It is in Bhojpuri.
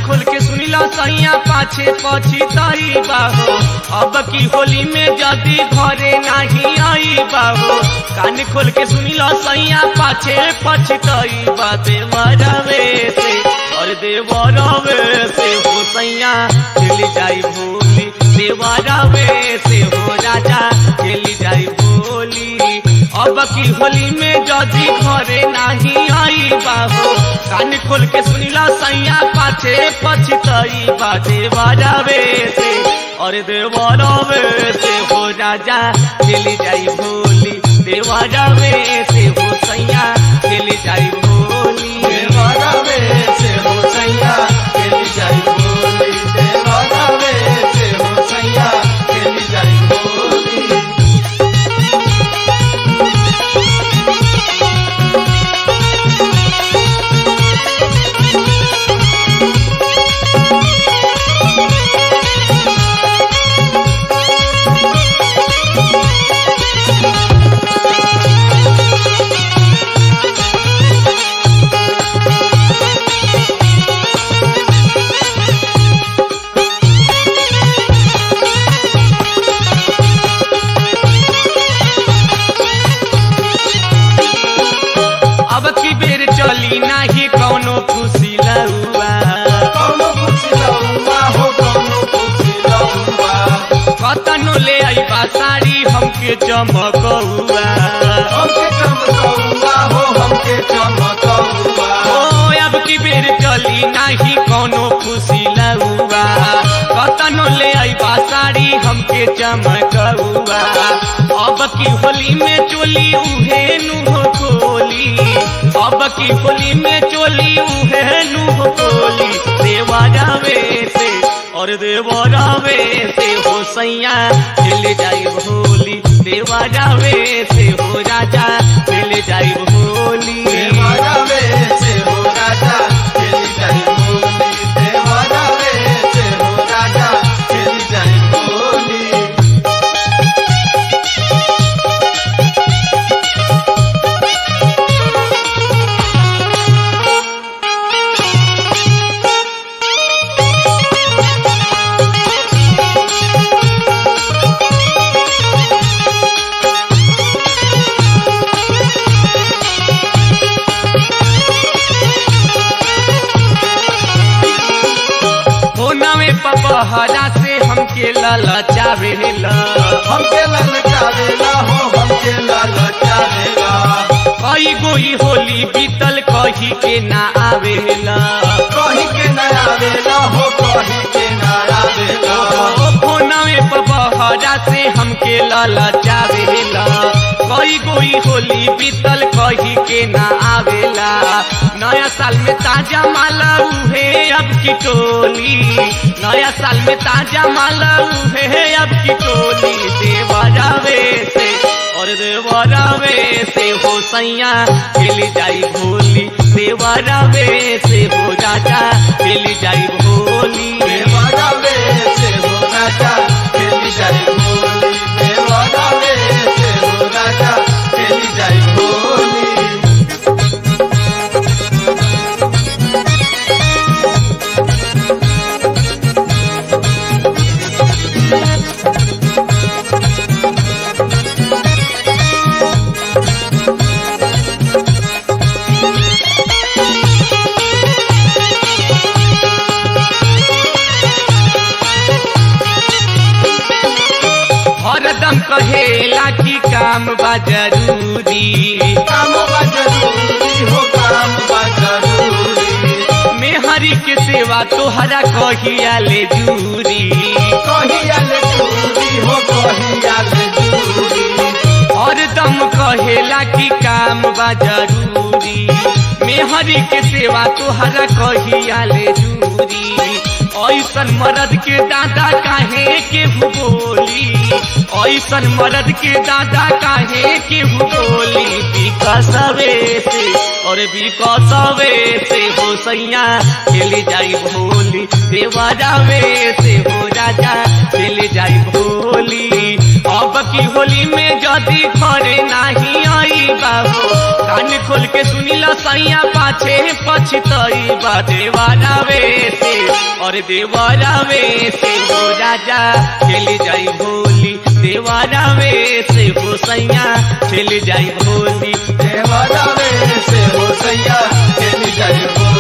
खोल के सुनिला सैया पाछे पछी तई बाहो अब की होली में जदी घरे नहीं आई बाहो कान खोल के सुनिला सैया पाछे पछी तई बा देवरवे से और देवरवे से हो सैया चली जाई भोली देवरवे से हो राजा चली जाई भोली अब की होली में जदी घरे नहीं आई बाहो कान खोल के सुनिला सैया पाछे पछतई बाजे बजावे से और देवरवे से हो राजा चली जाई भोली देवरवे से हो सैया चली जाई भोली देवरवे से हो सैया चली जाई भोली देवरवे से हो सैया चली जाई भोली अब की बेर चली नाही कौनो खुशी लहुआ कौनो खुशी लहुआ हो कौनो खुशी लहुआ कतनो ले आई साड़ी हमके चमकौआ हमके चमकौआ हो हमके चमकौआ ओ अब की बेर चली नाही कौनो खुशी लहुआ कतनो ले आई साड़ी हमके चमकौआ अब की होली में चोली उहे नुह खोली अब की होली में चोली उहे नुह खोली देवा जावे से और देवा जावे से हो सैया मिल जाई भोली देवा जावे से हो राजा मिल जाई भोली देवरवे से हो राजा चली जाई भोली देवरवे से हो राजा चली जाई भोली होना में पपहरा से हमके ललचावेला हमके ललचावेला हो हमके ललचावेला कई गोई होली बीतल कही के ना आवेला कहीं के नया वेला हो कहीं के नया वेला होना में पपहरा से हमके ललचावेला कई गोई होली बीतल कही के ना आवेला नया साल में ताजा माला उहे अब की टोली नया साल में ताजा माला उहे अब की टोली देवा जावे से और देवा जावे से हो सैया खेली जाई भोली देवा जावे से हो राजा खेली जाई भोली देवरवे से हो राजा चली जाई भोली देवरवे से हो राजा चली जाई भोली हरदम कहेला कि काम बा जरूरी काम बा जरूरी हो काम बा जरूरी मेहरी के सेवा तोहरा कहिया ले जूरी कहिया ले जरूरी हो कहिया ले जरूरी हरदम कहेला कि काम बा जरूरी मेहरी के सेवा तोहरा कहिया ले जूरी ऐसन मर्द के दादा काहे के बोली ऐसन मर्द के दादा काहे के बोली विकसवे से और भी कसवे से हो सैया खेली जाई भोली देवरावे से हो राजा खेली जाई भोली अब की होली में जदी घरे नाही आई बाबू कान खोल के सुनिल सैया पाछे पछतई बा देवरावे से और देवरावे से हो राजा खेली जाई भोली देवरावे से हो सैया खेली जाई भोली देवरावे से हो सैया खेली जाई भोली